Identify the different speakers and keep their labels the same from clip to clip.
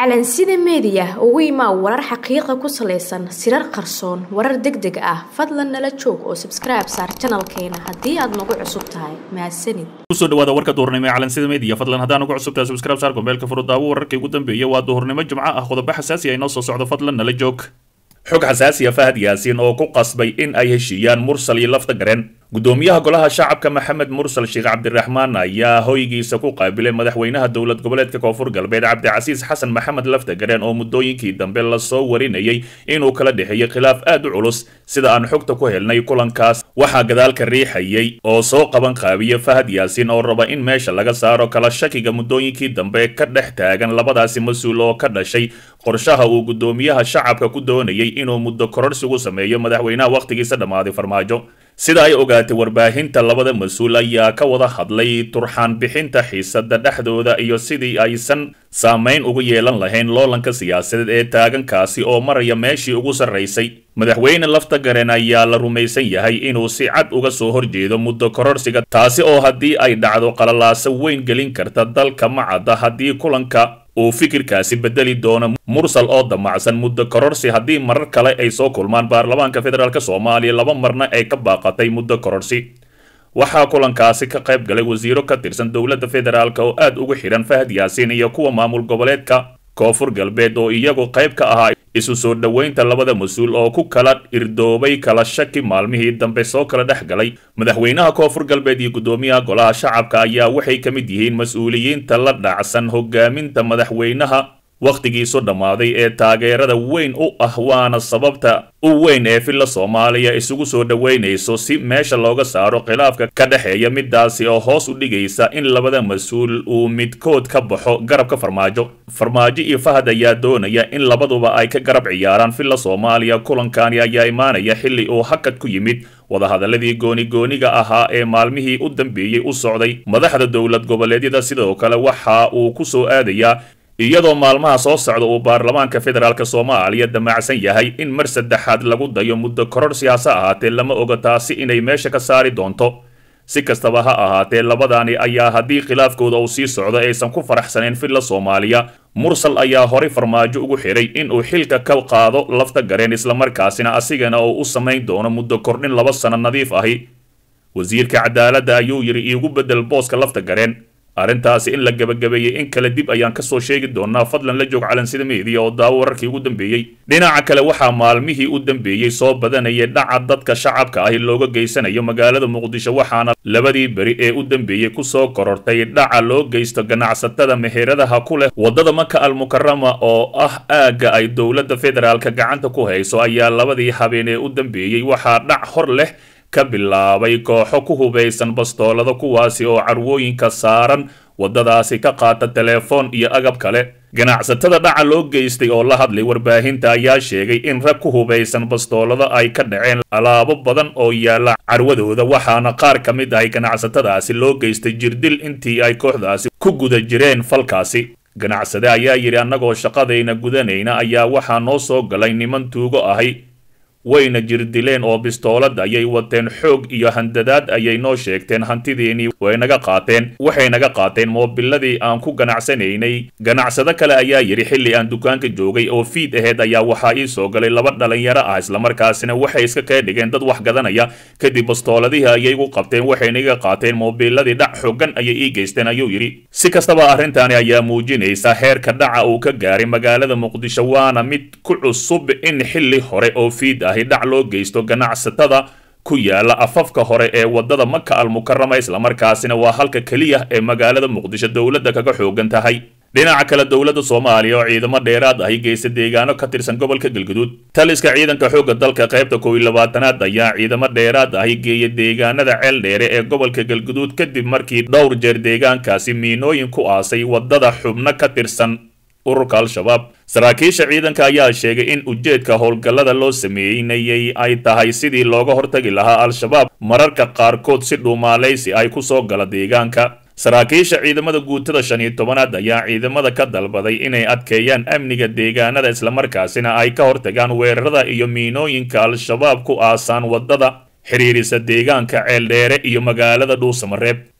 Speaker 1: calansida meediya ugu imaa warar xaqiiqa ku salaysan sirar qarsoon warar deg deg ah fadlan nala joog oo sabskribe saar janalkeena haddii aad nagu cusub tahay mahadsanid
Speaker 2: kusoo dhawaada warka duhurnimo ee calansida media fadlan haddaan ugu cusubtahay subscribe saar gombeelka furudaawo wararkii ugu dambeeyay waa duhurnimo jimco ah qodobo xasaasi ah inoo soo socdo fadlan nala joog xog xasaasiya fahad yaasiin oo ku qasbay in ay heshiiyaan mursal iyo lafta gareen gudoomiyaha golaha shacabka maxamed mursal sheekh cabdiraxmaan ayaa hoygiisa ku qaabilay madaxweynaha dowlad goboleedka koonfur galbeed cabdicasiis xasan maxamed lafta gareen oo muddooyinkii dambe lasoo warinayay inuu kala dhexeeyey khilaaf aad u culus sida aan xogta ku helnay kulankaas waxaa gadaalka riixayay oo soo qaban qaabiya fahad yaasiin oo raba in meesha laga saaro kala shakiga muddooyinkii dambe ka dhex taagan labadaasi mas-uul oo ka dhashay qorshaha uu gudoomiyaha shacabka ku doonayay inuu muddo kororsigu sameeyo madaxweynaha wakhtigiisa dhammaaday farmaajo sida ay ogaatay warbaahinta labada mas-uul ayaa ka wada hadlay turxaan bixinta xiisada dhexdooda iyo sidii aysan saamayn ugu yeelan lahayn loolanka siyaasadeed ee taagankaasi oo maraya meeshii ugu sarraysay madaxweyne lafta garen ayaa la rumaysan yahay inuu si cad uga soo horjeedo muddo kororsiga taasi oo haddii ay dhacdo qalalaaso weyn gelin karta dalka macadda haddii kulanka uu fikirkaasi bedeli doono mursal oo damacsan muddo kororsi haddii marar kale ay soo kulmaan baarlamaanka federaalk soomaaliya laba marna ay ka baaqatay muddo kororsi waxaa kulankaasi ka qayb galay wasiiro ka tirsan dowladda federaalk oo aad ugu xidhan fahad yaasiin iyo kuwa maamul goboleedka koonfur galbeed oo iyagu qayb ka ahaa isu soo dhoweynta labada mas-uul oo ku kala irdoobay kala shaki maalmihii dambe soo kala dhex galay madaxweynaha koonfur galbeed iyo guddoomiyaha golaha shacabka ayaa waxay ka mid yihiin mas-uuliyiinta la dhacsan hogaaminta madaxweynaha wakhtigiisu dhammaaday ee taageerada weyn u ah waana sababta u weyn ee filla soomaaliya isugu soo dhoweynayso si meesha looga saaro khilaafka ka dhexeeya midaasi oo hoos u dhigaysa in labada mas-uul uu midkood ka baxo garabka farmaajo farmaajo iyo fahad ayaa doonaya in labaduba ay ka garab ciyaaraan filla soomaaliya kulankani ayaa imaanaya xilli uu hakad ku yimid wadahadaladii gooni-gooniga ahaa ee maalmihii u dambeeyey u socday madaxda dowlad goboleedyada sidoo kale waxa uu ku soo aadayaa iyadoo maalmaha soo socda uu baarlamaanka federaalk soomaaliya damacsan yahay in mar saddexaad lagu dayo muddo kororsi hase ahaatee lama oga taasi inay meesha ka saari doonto si kastaba ha ahaatee labadani ayaa haddii khilaafkooda uu sii socdo aysan ku faraxsanayn filla soomaaliya mursal ayaa horay farmaajo ugu xidhay inuu xilka ka qaado lafta gareen islamarkaasina asigana oo u samayn doono muddo kordhin laba sano nadiif ahi wasiirka cadaaladda ayuu yidhi iigu beddel booska lafta gareen arrintaasi in la gebagabeeyey in kale dib ayaan kasoo sheegi doonaa fadlan la joog calansida meediya oo daawo wararkii ugu dambeeyey dhinaca kale waxaa maalmihii u dambeeyey soo badanayay dhaca dadka shacabka ahi looga geysanayo magaalada muqdisho waxaana labadii beri ee u dambeeyey kusoo korortay dhaca loo geysto ganacsatada meheradaha ku leh waddada maka almukarama oo ah aagga ay dowladda federaalka gacanta ku hayso ayaa labadii habeen ee u dambeeyey waxaa dhac hor leh ka bilaabay kooxo ku hubaysan bastoolada kuwaasi oo carwooyinka saaran waddadaasi ka qaata telefoon iyo agab kale ganacsatada dhaca loo geystay oo la hadlay warbaahinta ayaa sheegay in rag ku hubaysan bastoolada ay ka dhaceen alaabo badan oo yaalla carwadooda waxaana qaar ka mid ahay ganacsatadaasi loo geystay jirdil intii ay kooxdaasi ku guda jireen falkaasi ganacsade ayaa yidhi annagoo shaqadayna gudanayna ayaa waxaa noo soo galay niman tuugo ahay wayna jirdileen oo bistoolad ayay wateen xoog iyo handadaad ayay noo sheegteen hantidiinii way naga qaateen waxay naga qaateen moobiladii aan ku ganacsanaynay ganacsado kale ayaa yidhi xilli aan dukaanka joogay oo fiid aheyd ayaa waxaa ii soo galay laba dhalinyaro ah islamarkaasina waxay iska kee dhigeen dad wax gadanaya kadib bastooladihii ayay gu qabteen waxayna iga qaateen moobiladii dhac xoogan ayay ii geysteen ayuu yidhi si kastaba arrintaani ayaa muujinaysa heerka dhaca uu ka gaaray magaalada muqdisho waana mid ku cusub in xilli hore oo fiid ah dhac loo geysto ganacsatada ku yaala afafka hore ee waddada maka almukarama islamarkaasina waa halka keliya ee magaalada muqdisho dowladda kaga xoogan tahay dhinaca kale dowladda soomaaliya oo ciidamo dheeraad ahi geysta deegaano ka tirsan gobolka galguduud taliska ciidanka xoogga dalka qaybta kow iyo labaatanaad ayaa ciidamo dheeraad ahi geeya deegaanada ceel dheere ee gobolka galguduud kadib markii dhowr jeer deegaankaasi miinooyin ku aasay waddada xubno ka tirsan ururka al-shabaab saraakiisha ciidanka ayaa sheegay in ujeedka howlgallada loo sameeynayay ay tahay sidii looga hortagi lahaa al-shabaab mararka qaarkood si dhuumaalaysi ay ku soo gala deegaanka saraakiisha ciidamada guutada shan iyo tobanaad ayaa ciidamada ka dalbaday inay adkeeyaan amniga deegaanada islamarkaasina ay ka hortagaan weerarada iyo miinooyinka al-shabaab ku aasaan waddada xiriirisa deegaanka ceeldheere iyo magaalada dhuusamareeb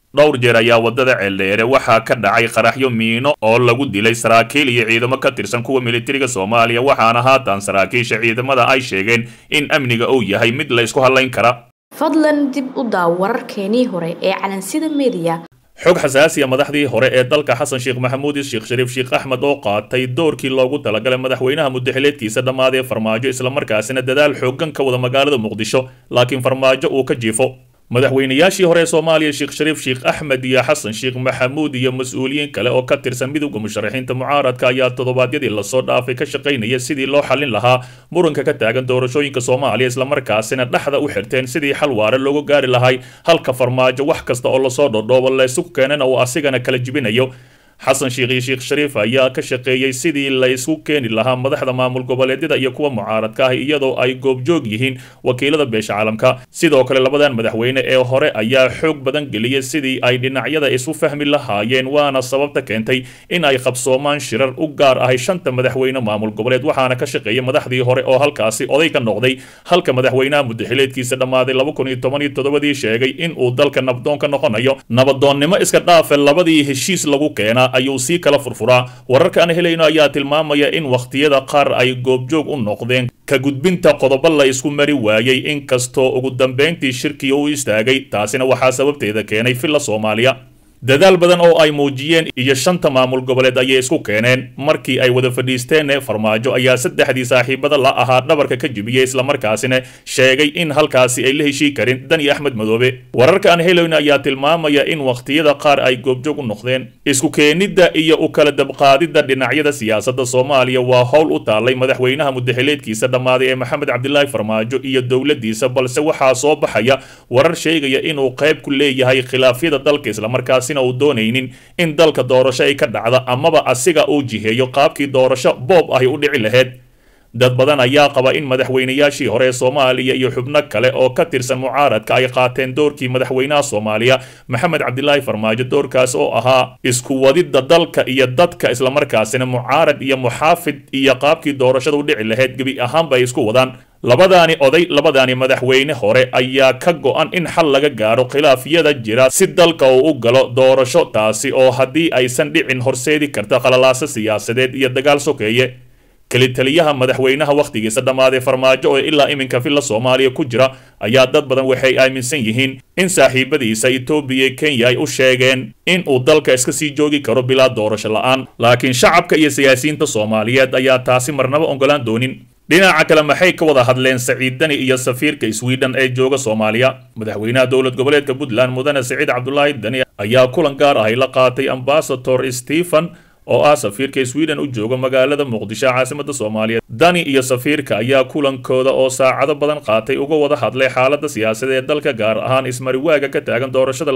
Speaker 2: dhowr jeer ayaa waddada ceeldheere waxaa ka dhacay qaraxyo miino oo lagu dilay saraakiil iyo ciidamo ka tirsan kuwa militariga soomaaliya waxaana haatan saraakiisha ciidamada ay sheegeen in amniga uu yahay mid la isku hadlayn kara
Speaker 1: fadlan dib u daaw wararkeenii hore ee calansida mediya
Speaker 2: xog xasaasiya madaxdii hore ee dalka xasan sheekh maxamuud sheekh shariif sheekh axmed oo qaatay doorkii loogu talagalay madaxweynaha muddaxileedkiisa dhammaadee farmaajo islamarkaasina dadaal xooggan ka wada magaalada muqdisho laakiin farmaajo uu ka jiifo madaxweynayaashii hore ee soomaaliya sheekh shariif sheekh axmed iyo xasan sheekh maxamuud iyo mas-uuliyiin kale oo ka tirsan midowda musharaxiinta mucaaradka ayaa toddobaadyadii lasoo dhaafay ka shaqaynaya sidii loo xallin lahaa muranka ka taagan doorashooyinka soomaaliya islamarkaasina dhexda u xirteen sidii xal waare loogu gaari lahay halka farmaajo wax kasta oo lasoo dhodhoobo laysugu keenana uu asigana kala jibinayo xasan sheekh iyo sheekh shariif ayaa ka shaqeeyey sidii la isku keeni lahaa madaxda maamul goboleedyada iyo kuwa mucaaradka ah iyadoo ay goobjoog yihiin wakiilada beesha caalamka sidoo kale labadan madaxweyne ee hore ayaa xoog badan geliyay sidii ay dhinacyada isu fahmi lahaayeen waana sababta keentay in ay qabsoomaan shirar u gaar ahay shanta madaxweyne maamul goboleed waxaana ka shaqeeyay madaxdii hore oo halkaasi oday ka noqday halka madaxweynaha muddaxileedkiisa dhammaaday laba kun iyo toban iyo toddobadii sheegay in uu dalka nabdoon ka noqonayo nabadoonnimo iska dhaafe labadii heshiis lagu keenaa ayuu sii kala furfuraa wararka aan helayno ayaa tilmaamaya in wakhtiyada qaar ay goobjoog u noqdeen ka gudbinta qodobo la isku mari waayey inkastoo ugu dambayntii shirkii u istaagay taasina waxaa sababteeda keenay villa soomaaliya dadaal badan oo ay muujiyeen iyo shanta maamul goboleed ayay isku keeneen markii ay wada fadhiisteen farmaajo ayaa saddexdii saaxiibada la ahaa dhabarka ka jibiyey islamarkaasina sheegay in halkaasi ay la heshii karin dani axmed madoobe wararka aan helayno ayaa tilmaamaya in wakhtiyada qaar ay goobjoog u noqdeen isku keenidda iyo u kala dabqaadidda dhinacyada siyaasadda soomaaliya waa howl u taallay madaxweynaha muddaxileedkiisa dhammaaday ee maxamed cabdilaahi farmaajo iyo dowladdiisa balse waxaa soo baxaya warar sheegaya inuu qayb ku leeyahay khilaafyada dalka islamarkaas uu doonaynin in dalka doorasho ay ka dhacda amaba asiga uu jiheeyo qaabkii doorasho boob ahy u dhici lahayd dad badan ayaa qaba in madaxweynayaashii hore ee soomaaliya iyo xubno kale oo ka tirsan mucaaradka ay qaateen doorkii madaxweynaha soomaaliya maxamed cabdilaahi farmaajo doorkaas oo ahaa isku wadidda dalka iyo dadka islamarkaasina mucaarad iyo muxaafid iyo qaabkii doorashada u dhici lahayd gebi ahaanba ay isku wadaan labadaani oday labadaani madaxweyne hore ayaa ka go-an in xal laga gaaro khilaafyada jira si dalka uu u galo doorasho taasi oo haddii aysan dhicin horseedi karta qalalaaso siyaasadeed iyo dagaal sokeeye kelitaliyaha madaxweynaha wakhtigiisa dhammaaday farmaajo oo ilaa iminka villa soomaaliya ku jira ayaa dad badan waxay aaminsan yihiin in saaxiibadiisa etoobiya kenya ay u sheegeen in uu dalka iska sii joogi karo bilaa doorasho la-aan laakiin shacabka iyo siyaasiyiinta soomaaliyeed ayaa taasi marnaba ogolaan doonin dhinaca kale maxay ka wada hadleen saciid dani iyo safiirka sweden ee jooga soomaaliya madaxweynaha dowlad goboleedka puntland mudane saciid cabdulaahi dani ayaa kulan gaar ahay la qaatay ambasador stephen oo ah safiirka sweden u jooga magaalada muqdisho caasimada soomaaliya dani iyo safiirka ayaa kulankooda oo saacado badan qaatay uga wada hadlay xaalada siyaasadeed ee dalka gaar ahaan ismariwaaga ka taagan doorashada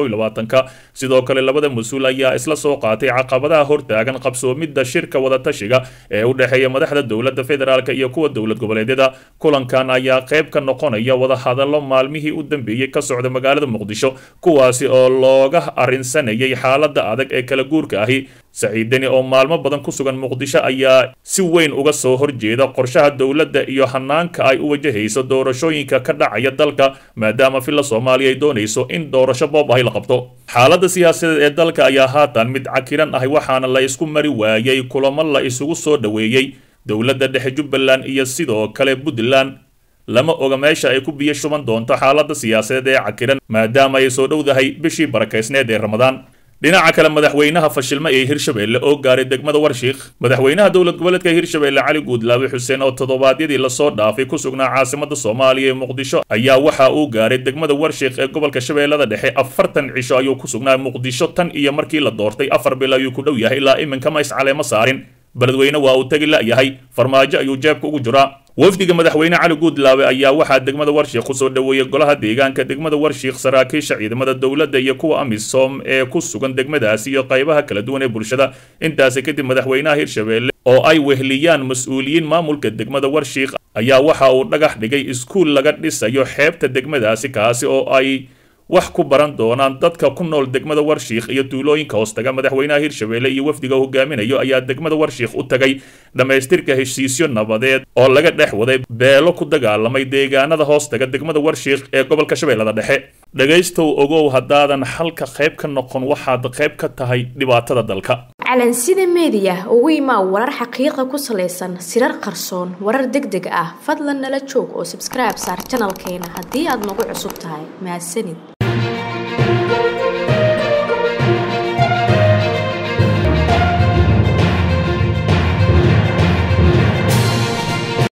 Speaker 2: ka sidoo kale labada mas-uul ayaa isla soo qaatay caqabadaha hortaagan qabsoomidda shirka wadatashiga ee u dhexeeya madaxda dowladda federaalk iyo kuwa dowlad goboleedyada kulankan ayaa qayb ka noqonaya wadahadallo maalmihii u dambeeyey ka socda magaalada muqdisho kuwaasi oo looga arrinsanayay xaalada adag ee kala guurka ahi saciidani oo maalmo badan ku sugan muqdisho ayaa si weyn uga soo horjeeda qorshaha dowladda iyo hanaanka ay u wajahayso doorashooyinka ka dhacaya dalka maadaama villa soomaaliya ay doonayso in doorasho boob ahy la qabto xaaladda siyaasadeed ee dalka ayaa haatan mid cakiran ahay waxaana la isku mari waayey kulamo la isugu soo dhoweeyey dowladda dhexe jubbaland iyo sidoo kale puntland lama oga meesha ay ku biyo shuban doonto xaaladda siyaasadeed ee cakiran maadaama ay soo dhowdahay bishii barakaysneed ee ramadaan dhinaca kale madaxweynaha fashilma ee hirshabeelle oo gaaray degmada warshiikh madaxweynaha dowlad goboleedka hirshabeelle cali guudlaabe xuseen oo toddobaadyadii lasoo dhaafay ku sugnaa caasimada soomaaliya ee muqdisho ayaa waxa uu gaaray degmada warshiikh ee gobolka shabeellada dhexe afartan cisho ayuu ku sugnaa muqdisho tan iyo markii la doortay afar bil ayuu ku dhow yahay ilaa iminkama iscaleemo saarin beledweyne waa uu tegi la'yahay farmaajo ayuu jeebka ugu jiraa wafdiga madaxweyne cali guudlaabe ayaa waxaa degmada warshiikh kusoo dhoweeyey golaha deegaanka degmada warshiikh saraakiisha ciidamada dowladda iyo kuwa amisom ee ku sugan degmadaasi iyo qaybaha kala duwan ee bulshada intaasi kadib madaxweynaha hirshabeelle oo ay wehliyaan mas-uuliyiin maamulka degmada warshiikh ayaa waxa uu dhagax dhigay iskuul laga dhisayo xeebta degmadaasi kaasi oo ay wax ku baran doonaan dadka ku nool degmada warshiikh iyo tuulooyinka hoostaga madaxweynaha hirshabeelle iyo wafdiga hogaaminayo ayaa degmada warshiikh u tagay dhammaystirka heshiisyo nabadeed oo laga dhex waday beelo ku dagaalamay deegaanada hoostaga degmada warshiikh ee gobolka shabeellada dhexe dhegaystow ogow haddaadan xalka qayb ka noqon waxaad qayb ka tahay dhibaatada dalka
Speaker 1: calansida meediya ugu imaa warar xaqiiqa ku salaysan sirar qarsoon warar deg deg ah fadlan nala joog oo sabskribe saar janalkeena haddii aad nagu cusub tahay mahadsanid